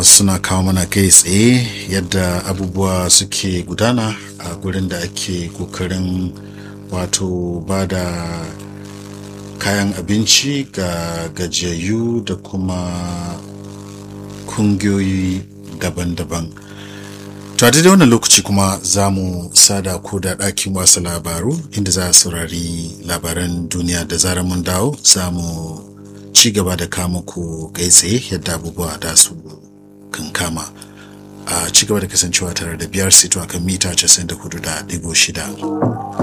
suna kawo mana kai tsaye yadda abubuwa suke gudana a gurin da ake kokarin wato ba da kayan abinci ga gajiyayyu da kuma kungiyoyi daban-daban to a daidai wannan lokaci kuma za mu sada ko da ɗakin wasu labaru inda za a saurari labaran duniya da zarar mun dawo za mu ci gaba da kama ku tsaye yadda abubuwa da su kan kama a ci gaba da kasancewa tare da biyar sito akan mita 94.6